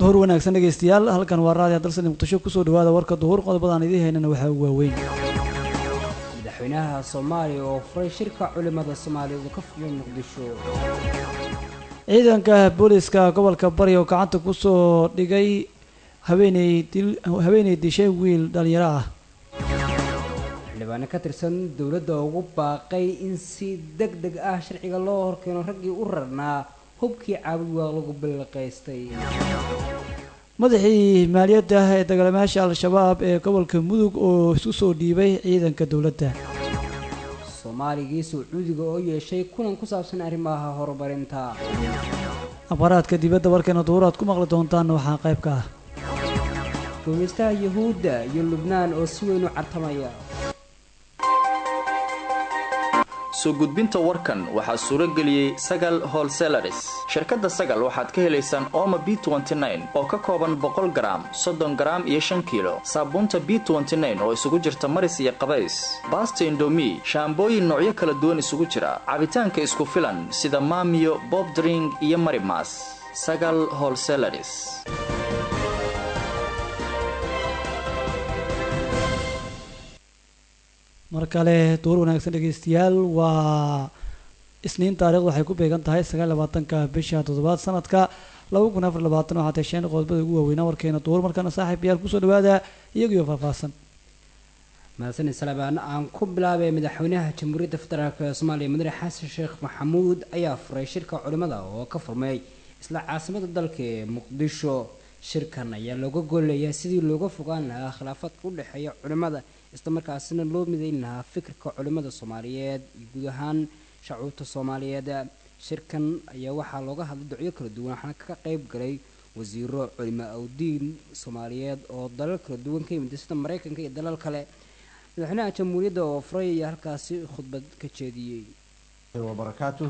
duhur wanaagsan dhegaystayaal halkan waa raadiya dalsani muqdisho kusoo dhawaada warka duhur qodobadaan idiin haynana waxaa ugu waaweyn madaxweynaha soomaaliya oo furay shirka culimada soomaaliya uu ka furmay muqdisho ciidanka booliska gobolka bari oo gacanta kusoo dhigay haweeney dil haweeney dishay wiil dhalinyaro ah xildhibaano ka tirsan dowladda ugu baaqay in si deg deg ah sharciga loo horkeeno raggii u rarnaa hubkii caabud waa lagu bilaqaystay madaxii maaliyadda ee dagaalamayaasha al-shabaab ee gobolka mudug oo isu soo dhiibay ciidanka dowladda soomaaligii sacuudiga oo yeeshay kulan ku saabsan arrimaha horumarinta akhbaaraadka dibadda warkeena duhur aad ku maqli doontaan waxaa qayb ka ah guumaystaha yuhuudda iyo lubnaan oo si weyn u cartamaya soo gudbinta warkan waxaa suuro geliyey sagal holselaris shirkadda sagal waxaad ka helaysaan ooma b oo ka kooban boqol garaam soddon garaam iyo shan kiilo saabuunta b oo isugu jirta maris iyo qabays baasta indomi shaambooyin noocyo kala duwan isugu jira cabitaanka isku filan sida maamiyo bobdring iyo marimas sagal holselaris mar kale duur wanaagsan dhegaystayaal waa isniin taarikhdu waxay ku beegan tahay sagaal labaatanka bisha toddobaad sanadka laba kun afar labaatan waxaa tesheen qodobada ugu waaweynaa warkeena duur markana saaxiib yaal kusoo dhawaada iyagiyo faahfaahsan mahadsanid salabaan aan ku bilaabay madaxweynaha jamhuuriyadda federaalk ee soomaaliya mudane xasan sheekh maxamuud ayaa furay shirka culimada oo ka furmay isla caasimada dalka ee muqdisho shirkan ayaa looga goolayaa sidii looga fogaan lahaa khilaafaadka u dhexeeya culimada isla markaasina loo midayn lahaa fikirka culimada soomaaliyeed iyo guud ahaan shacuubta soomaaliyeed shirkan ayaa waxaa looga hadlay docyo kala duwan waxaana ka qayb galay wasiiro culimo awdiin soomaaliyeed oo dalal kala duwan ka yimid sida maraykanka iyo dalal kale madaxweynaha jamhuuriyadda oo furay ayaa halkaasi khudbad ka jeediyey wabarakaatu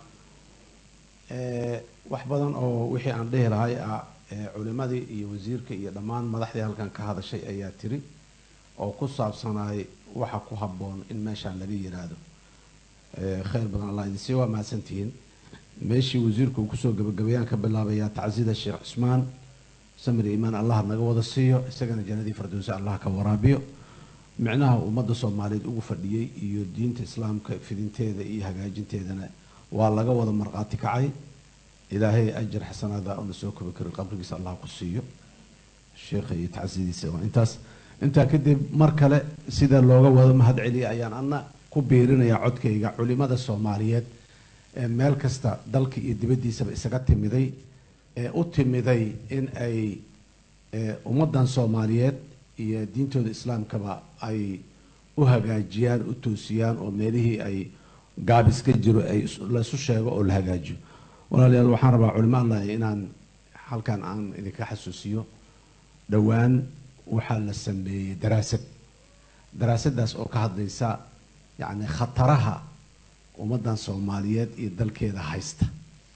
wax badan oo wixii aan dhihi lahay ah culimadii iyo wasiirka iyo dhammaan madaxdii halkan ka hadashay ayaa tiri oo ku saabsanaay waxa ku habboon in meeshaan laga yiraahdo khayr badan allah idin sii waa mahadsantihiin meeshii wasiirku uu kusoo gabagabeeyaan ka bilaabayaa tacsida sheekh cusmaan samir iimaan allah naga wada siiyo isagana jannadii firdowsi allah ka waraabiyo micnaha ummadda soomaaliyeed ugu fadhiyey iyo diinta islaamka fidinteeda iyo hagaajinteedana waa laga wada marqaati kacay ilaahay ajar xasanaada una soo kobi karin qabrigiisa allah ku siiyo sheekha iyo tacsidiisa waa intaas intaa kadib mar kale sida looga wada mahad celiya ayaan ana ku biirinayaa codkayga culimada soomaaliyeed ee meel kasta dalka iyo dibaddiisaba isaga timiday ee u timiday in ay ummaddan soomaaliyeed iyo diintooda islaamkaba ay u hagaajiyaan u toosiyaan oo meelihii ay gaabis ka jiro ay laisu sheego oo la hagaajiyo walaalayaal waxaan rabaa culimo allah inaan halkan aan idinka xasuusiyo dhowaan waxaa la sameeyey daraasad daraasadaas oo ka hadlaysa yacni khataraha ummaddan soomaaliyeed iyo dalkeeda haysta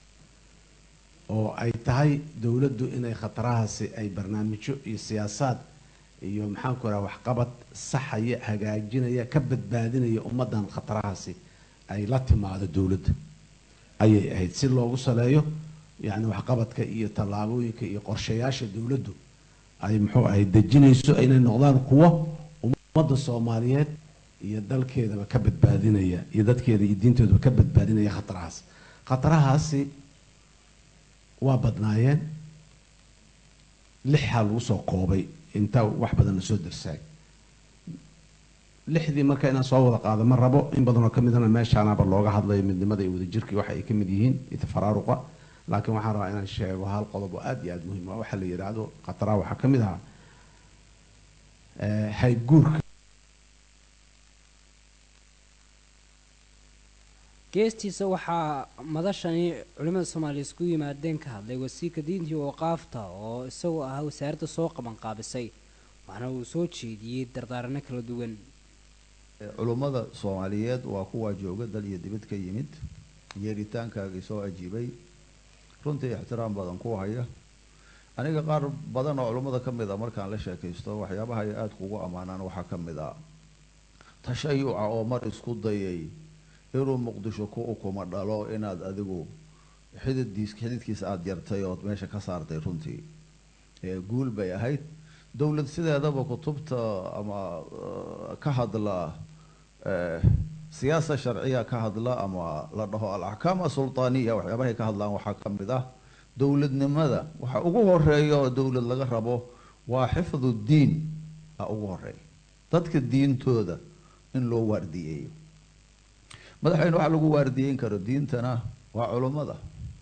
oo ay tahay dowladdu inay khatarahaasi ay barnaamijyo iyo siyaasaad iyo maxaanku raha waxqabad saxaya hagaajinaya ka badbaadinaya ummaddan khatarahaasi ay la timaado dowladda ayay ahayd si loogu saleeyo yacni waxqabadka iyo tallaabooyinka iyo qorshayaasha dowladdu ay muxuu ahay dejinayso inay noqdaan kuwo ummadda soomaaliyeed iyo dalkeedaba ka badbaadinaya iyo dadkeeda iyo diintoodaba ka badbaadinaya khatarahaas khatarahaasi waa badnaayeen lixaa lagu soo koobay intaa wax badan la soo darsaay lixdii marka inaan soo wada qaado ma rabo in badanoo ka midana meeshaanaaba looga hadlayo midnimada iyo wadajirkii waxa ay ka mid yihiin iyo tafaraaruqa laakiin waxaan rabaa inaan sheego hal qodob oo aada iyo aada muhiim ah waxaa la yidhaahdo khataraha waxaa ka mid ahaa hayguurka geestiisa waxaa madashani culimada soomaaliya isku yimaadeen ka hadlay wasiirka diintii ooqaafta oo isagoo ahaa wasaaradda soo qabanqaabisay waxaana uu soo jeediyey dardaarano kala duwan culummada soomaaliyeed waa kuwaa jooga dal iyo dibad ka yimid yeeritaankaagii soo ajiibay runtii ixtiraam badan ku haya aniga qaar badan oo culummada ka mid a markaan la sheekaysto waxyaabaha ay aada kugu ammaanaan waxaa ka mid a tashayuca oo mar isku dayay inuu muqdisho ku ukuma dhalo inaad adigu xididdiis xididkiisa aada jartay ood meesha ka saartay runtii guul bay ahayd dowlad sideedaba kutubta ama ka hadla siyaasa sharciya ka hadla ama la dhaho alaxkaam asultaaniya waxyaabahay ka hadlaan waxaa ka mid ah dowladnimada waxa ugu horeeya oo dowlad laga rabo waa xifdu diin a ugu horeeya dadka diintooda in loo waardiyeeyo madaxweyne waxaa lagu waardiyeyn karo diintana waa culummada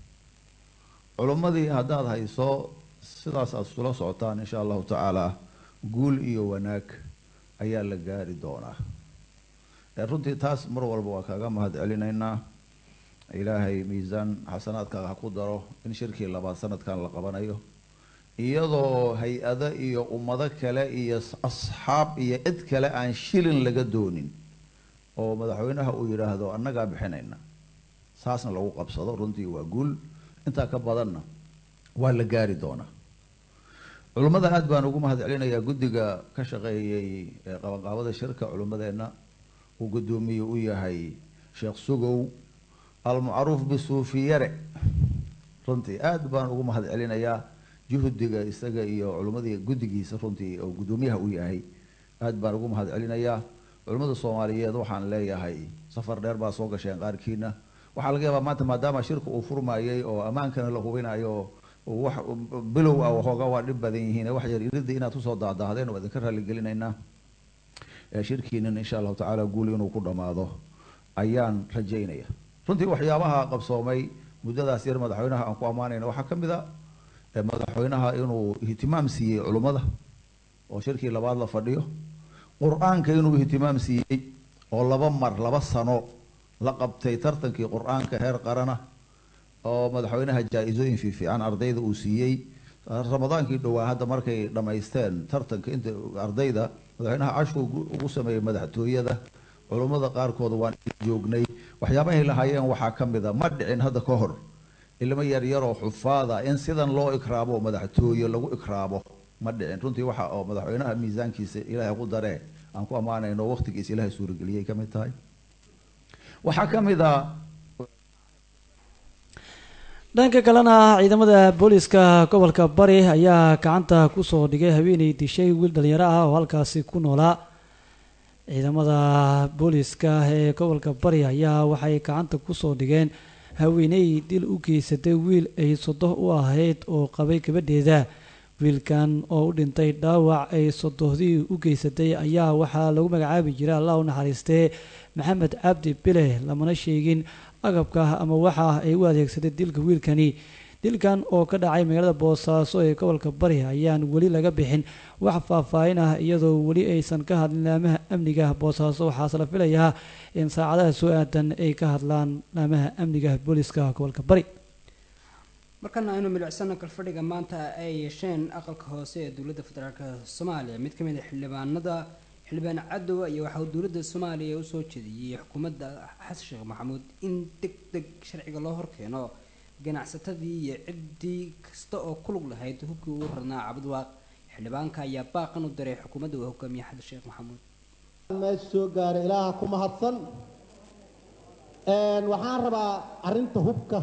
culummadii haddaad hayso sidaas aada isula socotaan insha allahu tacaala guul iyo wanaag ayaa la gaari doonaa runtii taas mar walba waa kaaga mahad celinaynaa ilaahay miisaan xasanaadkaaga ha ku daro in shirkii labaad sanadkan la qabanayo iyadoo hay-ado iyo ummado kale iyo asxaab iyo cid kale aan shilin laga doonin oo madaxweynaha uu yidhaahdo annagaa bixinayna saasna lagu qabsado runtii waa guul intaa ka badanna waa la gaari doonaa culummada aada baan ugu mahad celinayaa guddiga ka shaqeeyey qabanqaabada shirka culummadeenna uu guddoomiye u yahay sheekh sugow almacruuf bisuufiyare runtii aada baan ugu mahad celinayaa juhdiga isaga iyo culummadii guddigiisa runtii oo guddoomiyaha u yahay aada baan ugu mahad celinayaa culimmada soomaaliyeed waxaan leeyahay safar dheer baa soo gasheen qaarkiina waxaa laga yaabaa maanta maadaama shirka uu furmayay oo ammaankana la hubinayo wax bilow ah waxooga waa dhib badan yihiin wax yar iridda inaad kusoo daadaahdeen waa idinka raalligelinaynaa shirkiinan insha allahu tacaala guuli inuu ku dhammaado ayaan rajaynaya runtii waxyaabaha qabsoomay muddadaas yar madaxweynaha aan ku ammaanayna waxaa ka mid a madaxweynaha inuu ihtimaam siiyey culummada oo shirkii labaad la fadhiyo qur-aanka inuu ihtimaam siiyey oo laba mar laba sano la qabtay tartankii qur-aanka heer qarana oo madaxweynaha jaa-isooyin fiifiican ardayda uu siiyey ramadaankii dhowaa hadda markay dhammaysteen tartanka inta ardayda madaxweynaha cashku ugu sameeyey madaxtooyada culummada qaarkood waan joognay waxyaabahay lahaayeen waxaa ka mid a ma dhicin hadda ka hor ilmo yaryaroo xufaada in sidan loo ikraamo madaxtooye lagu ikraamo ma dhicin runtii waxa oo madaxweynaha miisaankiisa ilaahay ku daree aan ku ammaanayno waqtigiisa ilaahay suurageliyay ka mid tahay waxaa ka mid a dhanka kalena ciidamada booliska gobolka bari ayaa gacanta kusoo dhigay haweeney dishay wiil dhalinyaro ah oo halkaasi ku noolaa ciidamada booliska ee gobolka bari ayaa waxay gacanta kusoo dhigeen haweeney dil u geysatay wiil ay sodoh u ahayd oo qabay gabadheeda wiilkan oo u dhintay dhaawac ay sodohdii u geysatay ayaa waxaa lagu magacaabi jiray allah u naxariistee maxamed cabdi bile lamana sheegin agabka ama waxa ay u adeegsatay dilka wiilkani dilkan oo ka dhacay magaalada boosaaso ee gobolka bari ayaan weli laga bixin wax faahfaahin ah iyadoo weli aysan ka hadlin laamaha amniga boosaaso waxaase la filayaa in saacadaha soo aadan ay ka hadlaan laamaha amniga booliska gobolka bari markana aynu milicsano kalfadhiga maanta ay yeesheen aqalka hoose ee dowladda federaalk soomaaliya mid ka mid a xildhibaanada xildhibaan cadow ayaa waxa uu dowladda soomaaliya usoo jeediyey xukuumadda xasan sheekh maxamuud in deg deg sharciga loo horkeeno ganacsatadii iyo ciddii kasta oo ku lug lahayd hubkii ugu rarnaa cabdwaaq xildhibaanka ayaa baaqan u diray xukuumadda uu hogaamiye xasan sheekh maxamuud meesha soo gaaray ilaaha ku mahadsan waxaan rabaa arrinta hubka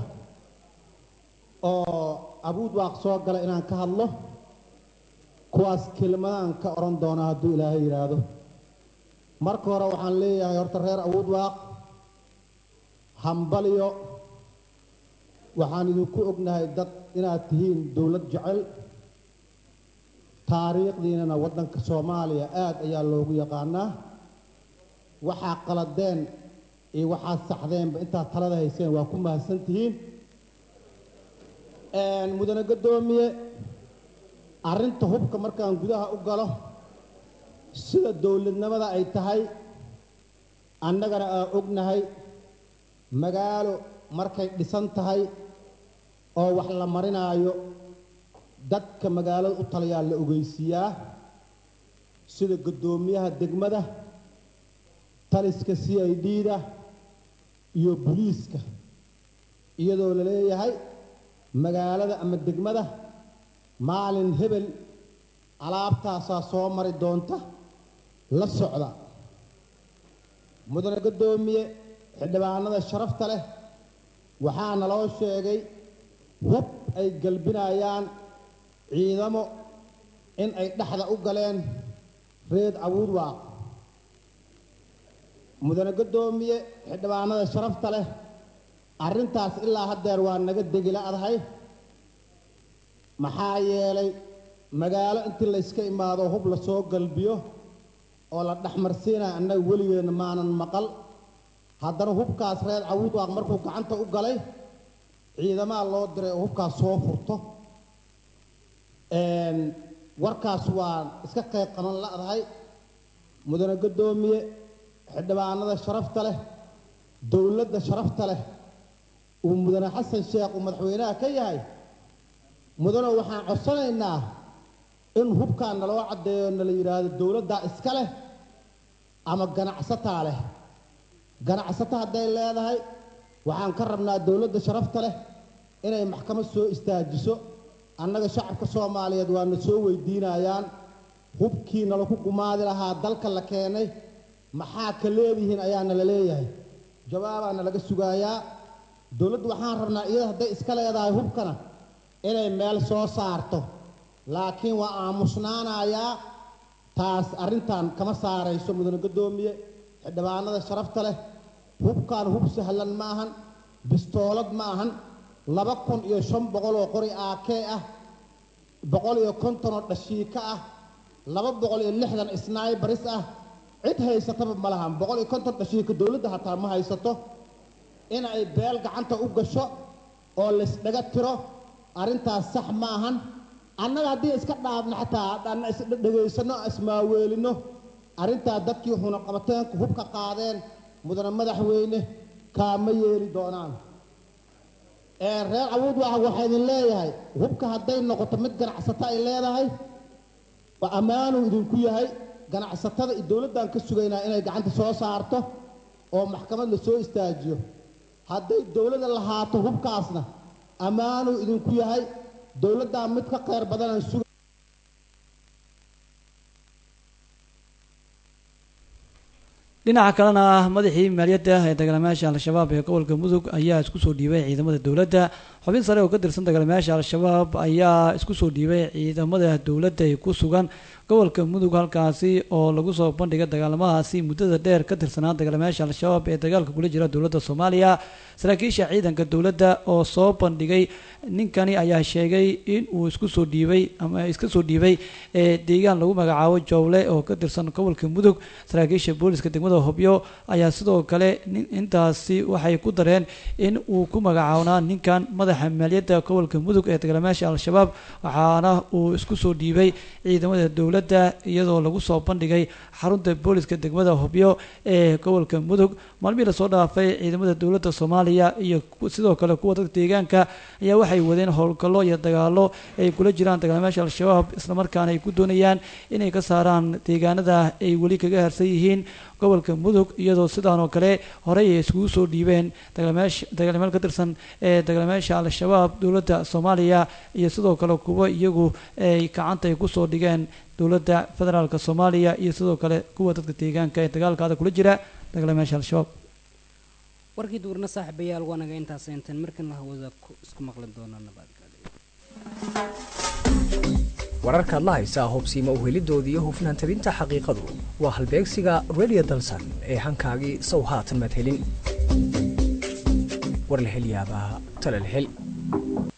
oo abuud waaq soo gala inaan ka hadlo kuwaas kelmadaan ka odhan doonaa hadduu ilaahay yidhaahdo marka hore waxaan leeyahay horta reer abuud waaq hambalyo waxaan idinku ognahay dad inaad tihiin dowlad jecel taariikhdiinana waddanka soomaaliya aad ayaa loogu yaqaanaa waxaa qaladeen iyo waxaad saxdeenba intaad talada hayseen waa ku mahadsan tihiin mudane gaddoomiye arrinta hubka markaan gudaha u galo sida dowladnimada ay tahay annagana aan ognahay magaalo markay dhisan tahay oo wax la marinaayo dadka magaalada u taliyaa la ogeysiiyaa sida guddoomiyaha degmada taliska c i d da iyo buliiska iyadoo la leeyahay magaalada ama degmada maalin hebel alaabtaasaa soo mari doonta la socda mudane gaddoomiye xildhibaanada sharafta leh waxaa naloo sheegay hub ay galbinayaan ciidamo in ay dhexda u galeen reed abuud waaq mudane guddoomiye xildhibaanada sharafta leh arrintaas ilaa haddeer waa naga degila-dahay maxaa yeelay magaalo intii layska imaado hub la soo galbiyo oo la dhexmarsiinaya annaga weligeenna maanan maqal haddana hubkaas reer cawuud waaq markuu gacanta u galay ciidamaha loo diray oo hubkaas soo furto warkaas waa iska qayb qaban la-dahay mudane guddoomiye xildhibaanada sharafta leh dowladda sharafta leh uu mudane xasan sheekh uu madaxweynaha ka yahay mudane waxaan codsanaynaa in hubkaa naloo caddeeyo nala yidhaahdo dowladdaa iska leh ama ganacsataa leh ganacsato hadday leedahay waxaan ka rabnaa dowladda sharafta leh inay maxkamad soo istaajiso annaga shacabka soomaaliyeed waana soo weydiinayaan hubkii nalaku gumaadi lahaa dalka la keenay maxaa ka leedihiin ayaana la leeyahay jawaabaana laga sugaayaa dowladdu waxaan rabnaa iyada hadday iska leedahay hubkana inay meel soo saarto laakiin waa aamusnaanayaa taas arrintan kama saarayso mudane guddoomiye xildhibaanada sharafta leh hubkaan hub sahlan ma ahan bistoolad ma ahan laba kun iyo shan boqol oo qori aakee ah boqol iyo konton oo dhashiika ah laba boqol iyo lixdan snaibaris ah cid haysataba ma lahan boqol iyo konton dhashiika dowladda hataa ma haysato in ay beel gacanta u gasho oo laysdhaga tiro arrintaas sax ma ahan annaga haddii iska dhaafno xataa hadhaana isdhegaysano ismaaweelino arrintaa dadkii xunaqabateenku hubka qaadeen mudane madaxweyne kaama yeeli doonaan reer awood waa waxaa idin leeyahay hubka hadday noqoto mid ganacsato ay leedahay waa ammaanuu idinku yahay ganacsatada iyo dowladdan ka sugaynaa inay gacanta soo saarto oo maxkamad la soo istaajiyo hadday dowladda lahaato hubkaasna ammaanuu idinku yahay dowladdaa mid ka kheyr badanaan suga dhinaca kalena madaxii maaliyadda ee dagaalamayaasha al-shabaab ee gobolka mudug ayaa isku soo dhiibay ciidamada dowladda xubin sare oo ka tirsan dagaalamayaasha al-shabaab ayaa isku soo dhiibay ciidamada dowladda ee ku sugan gobolka mudug halkaasi oo lagu soo bandhigay dagaalamadaasi muddada dheer ka tirsanaa dagaalamayaasha al-shabaab ee dagaalka kula jira dowladda soomaaliya saraakiisha ciidanka dowladda oo soo bandhigay ninkani ayaa sheegay in uu isku soo dhiibay ama iska soo dhiibay ee deegaan lagu magacaabo jowle oo ka tirsan gobolka mudug saraakiisha booliska degmada hobyo ayaa sidoo kale intaasi waxay ku dareen in uu ku magacaabnaa ninkan madaxa maaliyadda gobolka mudug ee dagaalamayaasha al-shabaab waxaana uu isku soo dhiibay ciidamada dowladda iyadoo lagu soo bandhigay xarunta booliska degmada hobyo ee gobolka mudug maalmihii lasoo dhaafay ciidamada dowladda soomaaliya iyo sidoo kale kuwa dadka deegaanka ayaa waxay wadeen howlgallo iyo dagaallo ay kula jiraan dagaalamayaasha al-shabaab islamarkaana ay ku doonayaan inay ka saaraan deegaanada ay weli kaga harsan yihiin gobolka mudug iyadoo sidaan oo kale horey ay iskugu soo dhiibeen dagaalamayaasha dagaalamayaal ka tirsan ee dagaalamayaasha al-shabaab dowladda soomaaliya iyo sidoo kale kuwa iyagu ay gacanta ay kusoo dhigeen dowladda federaalka soomaaliya iyo sidoo kale kuwa dadka deegaanka ee dagaalkaada kula jira dagaalamayaasha al-shabaab warkii duurna saaxiibayaal waa naga intaas intaan markan la hawada isku maqli doono nabadgelyo wararkaad la haysaa hubsiima uhelidooda iyo hufnaan tabinta xaqiiqadu waa halbeegsiga radio dalsan ee hankaagii sow haatan madhelin war la hel yaabaa tala la hel